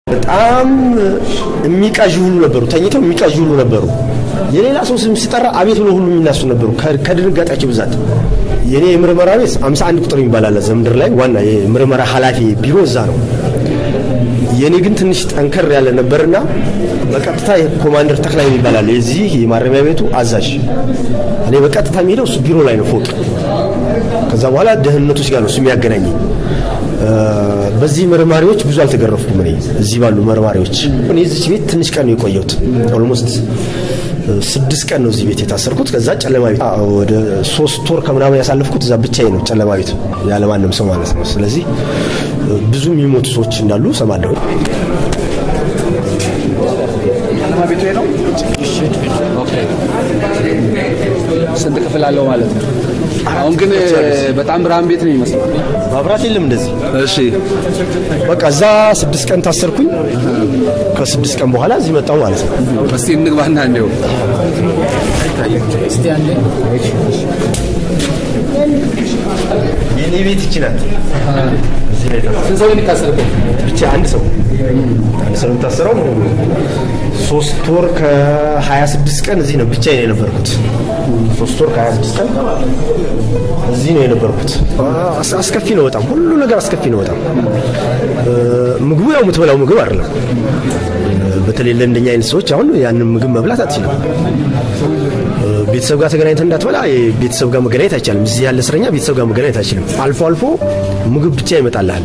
በጣም የሚቃዥ ሁሉ ነበሩ፣ ተኝተው የሚቃዥ ሁሉ ነበሩ። የሌላ ሰው ስም ሲጠራ አቤት ብሎ ሁሉ የሚናሱ ነበሩ ከድንጋጤያቸው ብዛት። የኔ የምርመራ ቤት 51 ቁጥር የሚባል አለ ዘምድር ላይ ዋና የምርመራ ኃላፊ ቢሮ እዛ ነው። የኔ ግን ትንሽ ጠንከር ያለ ነበርና በቀጥታ ኮማንደር ተክላይ የሚባል አለ የዚህ የማረሚያ ቤቱ አዛዥ። እኔ በቀጥታ የሚሄደው እሱ ቢሮ ላይ ነው ፎቅ። ከዛ በኋላ ደህንነቶች ጋር ነው እሱ የሚያገናኘኝ። በዚህ መርማሪዎች ብዙ አልተገረፍኩም። እኔ እዚህ ባሉ መርማሪዎች እኔ እዚች ቤት ትንሽ ቀን ነው የቆየሁት። ኦልሞስት ስድስት ቀን ነው እዚህ ቤት የታሰርኩት። ከዛ ጨለማ ቤት ወደ ሶስት ወር ከምናምን ያሳለፍኩት እዛ ብቻዬ ነው ጨለማ ቤት ያለማንም ሰው ማለት ነው። ስለዚህ ብዙ የሚሞቱ ሰዎች እንዳሉ ሰማለሁ። ጨለማ ቤቱ ነው። ስንት ክፍል አለው ማለት ነው? አሁን ግን በጣም ብርሃን ቤት ነው የሚመስለው። ማብራት የለም እንደዚህ። እሺ በቃ እዛ ስድስት ቀን ታሰርኩኝ። ከስድስት ቀን በኋላ እዚህ መጣሁ ማለት ነው። እስቲ እንግባና እንዲሁ የኔ ቤት ይቺ ናት። ስንት ሰው የሚታሰርበት? ብቻ አንድ ሰው አንድ ሰው የምታሰረው ሶስት ወር ከ26 ቀን እዚህ ነው ብቻዬን የነበርኩት። ሶስት ወር ከ26 ቀን እዚህ ነው የነበርኩት። አስ- አስከፊ ነው በጣም ሁሉ ነገር አስከፊ ነው በጣም ምግቡ ያው የምትበላው ምግብ አይደለም። በተለይ ለእንደኛ አይነት ሰዎች አሁን ያንን ምግብ መብላት አትችልም። ቤተሰብ ጋር ተገናኝተህ እንዳትበላ ቤተሰብ ጋር መገናኘት አይቻልም። እዚህ ያለ እስረኛ ቤተሰብ ጋር መገናኘት አይችልም። አልፎ አልፎ ምግብ ብቻ ይመጣልሃል።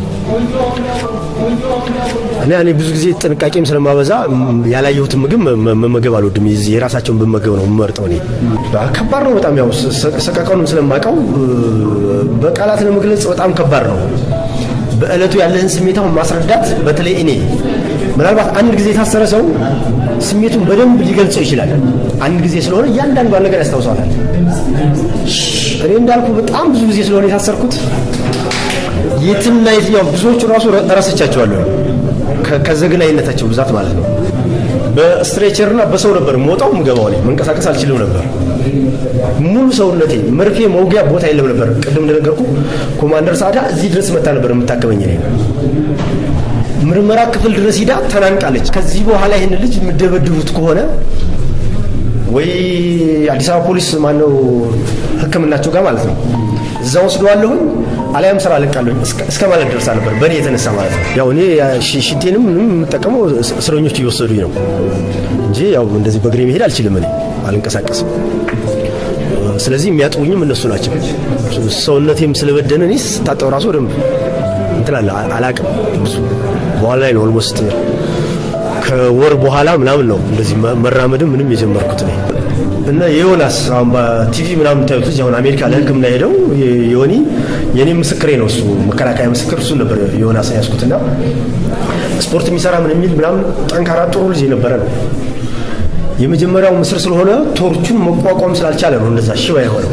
እኔ እኔ ብዙ ጊዜ ጥንቃቄም ስለማበዛ ም- ያላየሁትን ምግብ መ- መ- መመገብ አልወድም። የዚህ የራሳቸውን ብመገብ ነው የምመርጠው። እኔ ከባድ ነው በጣም ያው ሰ- ሰቀቀኑን ስለማውቀው በቃላት ለመግለጽ በጣም ከባድ ነው። በእለቱ ያለህን ስሜታውን ማስረዳት በተለይ እኔ ምናልባት አንድ ጊዜ የታሰረ ሰው ስሜቱን በደንብ ሊገልጸው ይችላል። አንድ ጊዜ ስለሆነ እያንዳንዷን ነገር ያስታውሰዋል። እኔ እንዳልኩ በጣም ብዙ ጊዜ ስለሆነ የታሰርኩት የትና የትኛው ብዙዎቹ ራሱ ረስቻቸዋለሁ ከ- ከዘግናይነታቸው ብዛት ማለት ነው። በስትሬቸርና በሰው ነበር የምወጣው የምገባው። እኔ መንቀሳቀስ አልችልም ነበር። ሙሉ ሰውነቴ መርፌ መውጊያ ቦታ የለም ነበር። ቅድም እንደነገርኩ ኮማንደር ሳዳ እዚህ ድረስ መታ ነበር የምታከመኝ እኔ ምርመራ ክፍል ድረስ ሂዳ ተናንቃለች። ከዚህ በኋላ ይህን ልጅ የምደበድቡት ከሆነ ወይ አዲስ አበባ ፖሊስ ማነው ሕክምናቸው ጋር ማለት ነው እዛ ወስደዋለሁኝ አሊያም ስራ አለቃለሁኝ እስከ- እስከ ማለት ደርሳ ነበር በእኔ የተነሳ ማለት ነው። ያው እኔ ሽ- ሽንቴንም ምንም የምጠቀመው እስ- እስረኞች እየወሰዱኝ ነው እንጂ ያው እንደዚህ በእግሬ መሄድ አልችልም። እኔ አልንቀሳቀስም። ስለዚህ የሚያጥቡኝም እነሱ ናቸው። ሰውነቴም ስለበደነ እኔ ስታጠብ ራሱ ደንብ እንትን አለ አላቅም ብዙ በኋላ ላይ ነው ኦልሞስት ከወር በኋላ ምናምን ነው እንደዚህ መ- መራመድም ምንም የጀመርኩት እኔ እና የዮናስ አሁን በቲቪ ምናምን ታዩት ልጅ አሁን አሜሪካ ለሕክምና ሄደው የ- የዮኒ የኔ ምስክሬ ነው እሱ መከላከያ ምስክር እሱ ነበር ዮናስ ያዝኩትና ስፖርት የሚሰራ ምን የሚል ምናምን ጠንካራ ጥሩ ልጅ የነበረ ነው። የመጀመሪያው ምስር ስለሆነ ቶርቹን መቋቋም ስላልቻለ ነው እንደዛ ሽባ የሆነው።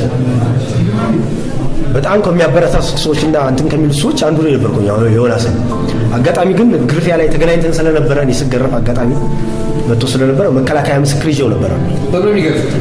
በጣም ከሚያበረታቱ ሰዎችና እንትን ከሚሉት ሰዎች አንዱ ነው የነበርኩኝ ያው ዮናስ። አጋጣሚ ግን ግርፊያ ላይ ተገናኝተን ስለነበረ እኔ ስገረፍ አጋጣሚ መጥቶ ስለነበረ መከላከያ ምስክር ይዤው ነበረ። በምን የሚገርፉት?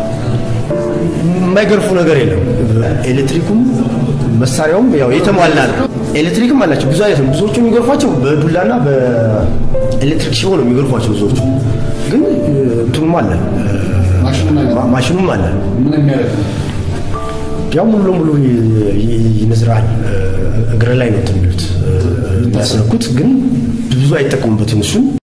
የማይገርፉ ነገር የለም። ኤሌክትሪኩም መሳሪያውም ያው የተሟላ ነው። ኤሌክትሪክም አላቸው ብዙ አይነት ነው። ብዙዎቹ የሚገርፏቸው በዱላና በኤሌክትሪክ ሽቦ ነው የሚገርፏቸው ብዙዎቹ። ግን እንትኑም አለ ማ- ማሽኑም አለ። ምን የሚያደርግ ያው ሙሉ ለሙሉ ይ- ይ- ይነዝራል። እግረ ላይ ነው እንትን የሚሉት የሚያስነኩት፣ ግን ብዙ አይጠቀሙበትም እሱን